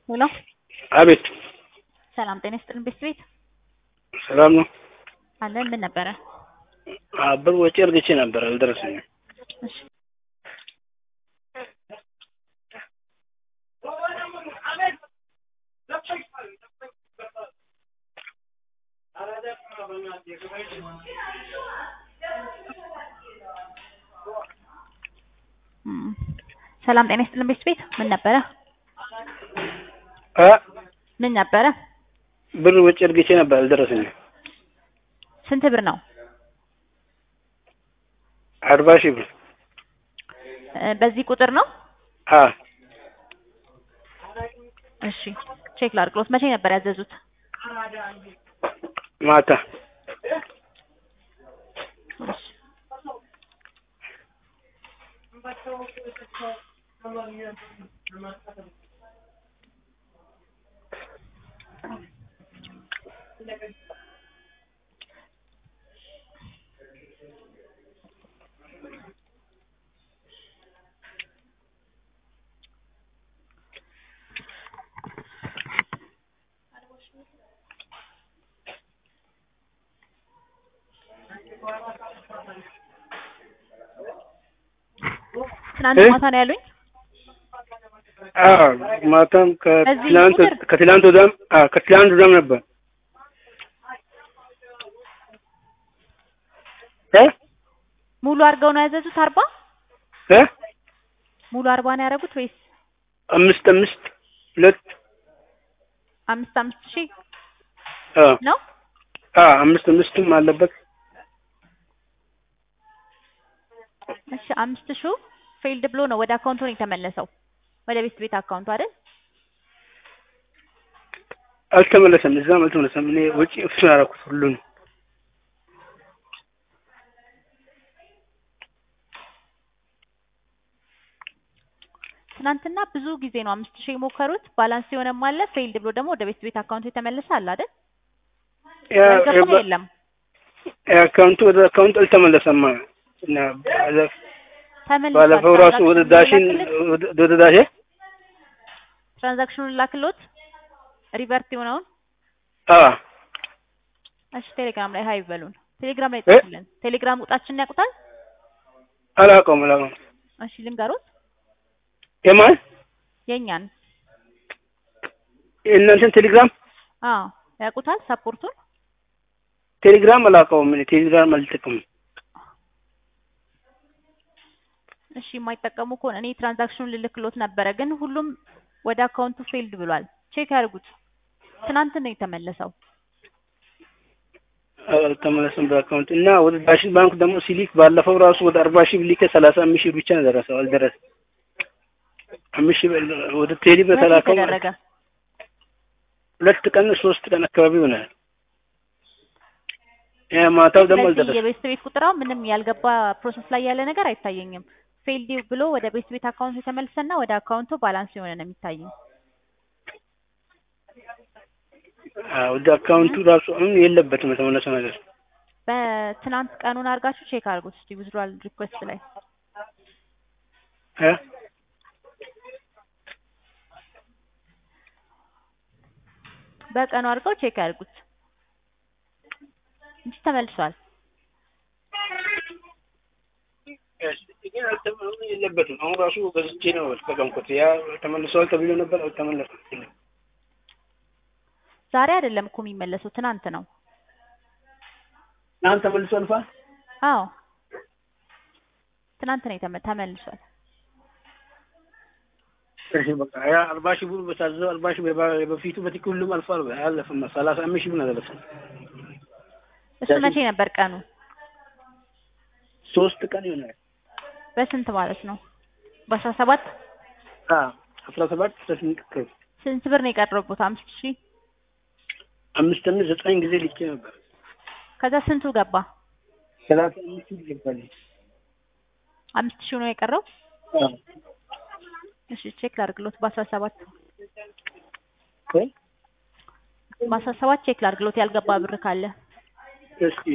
ሄሎ አቤት ሰላም ጤና ይስጥልን ቤት ቤት ሰላም ነው። አለን ምን ነበረ? አ- ብር ወጪ እርግቼ ነበር አልደረሰኝም። እሺ እም፣ ሰላም ጤና ይስጥልን ቤት ቤት ምን ነበረ? አ ምን ነበረ? ብር ወጪ እርግቼ ነበር አልደረሰኝም። ስንት ብር ነው? አርባ ሺህ ብር እ፣ በዚህ ቁጥር ነው? አ እሺ ቼክ ላድርግሎት። መቼ ነበር ያዘዙት? ማታ እሺ ትናንት እ? ማታ ነው ያሉኝ። አ ማታም ከትላንት ቁጥር? ከትላንት ወዲያም አ ከትላንት ወዲያም ነበር እ ሙሉ አድርገው ነው ያዘዙት? አርባ እ ሙሉ አርባ ነው ያደረጉት ወይስ አምስት አምስት ሁለት አምስት አምስት ሺህ አ ነው? አ አምስት አምስትም አለበት እሺ አምስት ሺው ፌልድ ብሎ ነው ወደ አካውንቱ ነው የተመለሰው። ወደ ቤት ቤት አካውንቱ አይደል? አልተመለሰም። እዛም አልተመለሰም። እኔ ወጪ እሱን አደረኩት ሁሉን ትናንትና ብዙ ጊዜ ነው አምስት ሺህ የሞከሩት። ባላንስ የሆነም አለ ፌልድ ብሎ ደግሞ ወደ ቤት ቤት አካውንቱ የተመለሰ አለ አይደል? ያ ያልገባ ያ- የለም። አካውንቱ ወደ አካውንት አልተመለሰም እና ባለ- ተመልሷል። ባለፈው ራሱ ወደ ዳሽን ወደ- ወደ ዳሽን ትራንዛክሽኑን ላክሎት ሪቨርት የሆነውን አ እሺ ቴሌግራም ላይ ሀይ በሉን። ቴሌግራም ላይ እ? ጻፉልን። ቴሌግራም ቁጣችንን ያውቁታል? አላውቀውም አላውቀውም እሺ ልንገሩት የማን የእኛን የእናንተን ቴሌግራም አዎ ያውቁታል። ሰፖርቱን ቴሌግራም አላውቀውም እኔ ቴሌግራም አልጠቀምም እሺ የማይጠቀሙ ከሆነ እኔ ትራንዛክሽኑን ልልክሎት ነበረ፣ ግን ሁሉም ወደ አካውንቱ ፌልድ ብሏል። ቼክ ያድርጉት። ትናንት ነው የተመለሰው። አልተመለሰም በአካውንት እና ወደ ዳሽን ባንክ ደግሞ ሲሊክ ባለፈው ራሱ ወደ አርባ ሺህ ብር ልኬ ሰላሳ አምስት ሺህ ብር ብቻ ነው ደረሰው አልደረሰም አምስት ሺህ ብር ወደ ቴሌ መቼ በተላከው ተደረገ? ሁለት ቀን ሶስት ቀን አካባቢ ሆናል ያ ማታው ደግሞ ስለዚህ አልደረሰም የቤት ቤት ቁጥራው ምንም ያልገባ ፕሮሰስ ላይ ያለ ነገር አይታየኝም። ፌልድ ብሎ ወደ ቤት ቤት አካውንቱ የተመለሰና ወደ አካውንቱ ባላንስ የሆነ ነው የሚታየኝ። አዎ ወደ አካውንቱ ራሱ አሁን የለበትም የተመለሰ ነገር በትናንት ቀኑን አድርጋችሁ ቼክ አድርጉት እስቲ ዊዝድሮዋል ሪኩዌስት ላይ እ በቀኑ አድርገው ቼክ ያድርጉት እንጂ ተመልሷል። ግን አልተ- አሁን የለበትም አሁን ራሱ ገዝቼ ነው ተጠቀምኩት ያ ተመልሰዋል ተብሎ ነበር አልተመለሰም ዛሬ አይደለም እኮ የሚመለሰው ትናንት ነው። አሁን ተመልሷል ፋ አዎ ትናንት ነው የተመ ተመልሷል። እሺ በቃ ያ አርባ ሺህ ብር በታዘዘው አርባ ሺህ ብር የባ- በፊቱ በትክክል ሁሉም አልፏል አላለፈም ሰላሳ አምስት ሺህ ብር ነው ያደረሰው እሱ መቼ ነበር ቀኑ? ሶስት ቀን ይሆናል በስንት ማለት ነው? በአስራ ሰባት አ አስራ ሰባት አስራ ስምንት አካባቢ ስንት ብር ነው የቀረቡት? አምስት ሺህ አምስት አምስት ዘጠኝ ጊዜ ልኬ ነበር ከዛ ስንቱ ገባ? ሰላሳ አምስት ሺህ ይገባል አምስት ሺህ ነው የቀረው። አ እሺ ቼክ ላድርግሎት በአስራ ሰባት ቆይ በአስራ ሰባት ቼክ ላድርግሎት ያልገባ ብር ካለ እስኪ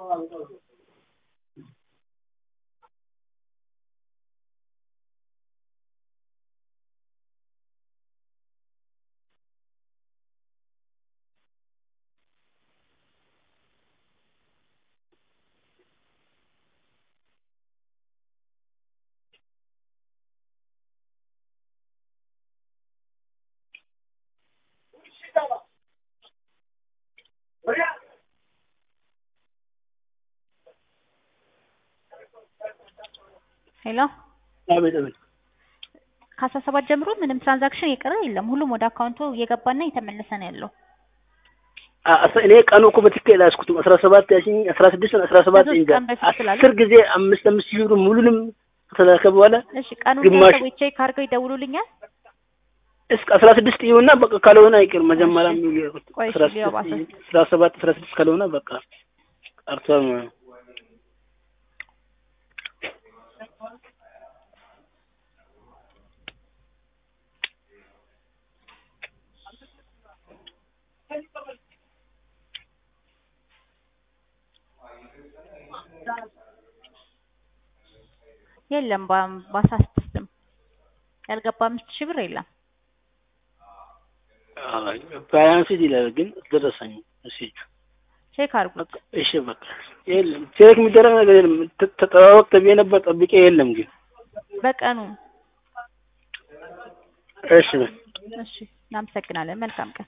ሄሎ አቤት አቤት ከአስራ ሰባት ጀምሮ ምንም ትራንዛክሽን የቀረ የለም። ሁሉም ወደ አካውንቱ እየገባና እየተመለሰ ነው ያለው። አ- አስራ- እኔ ቀኑ እኮ በትክክል አላስኩትም። አስራ ሰባት ያልሽኝ አስራ ስድስት አስራ ሰባት ከሶስት እንጃ ቀን በፊት ስላለ። አስር ጊዜ አምስት አምስት ሺህ ብር ሙሉንም ከተላከ በኋላ እሺ ቀኑን ግማሽ- ሰዎች ቼክ አድርገው ይደውሉልኛል። እስከ አስራ ስድስት ይሁንና በቃ ካልሆነ አይቀርም። መጀመሪያ እሺ። የሚሉ ቆይ አስራ እሺ፣ ሊያው ስድስት አስራ ሰባት አስራ ስድስት ካልሆነ በቃ ቀርቷል ማለት ነው። የለም በ- በአስራ ስድስትም ያልገባ አምስት ሺህ ብር የለም። ባያንስ ይላል ግን ደረሰኝ እሺ ቼክ አድርጉት። በቃ እሺ በቃ የለም ቼክ የሚደረግ ነገር የለም። ተ- ተጠባበቅ ተብዬ ነበር ጠብቄ የለም ግን በቀኑ እሺ እሺ፣ እናመሰግናለን። መልካም ቀን።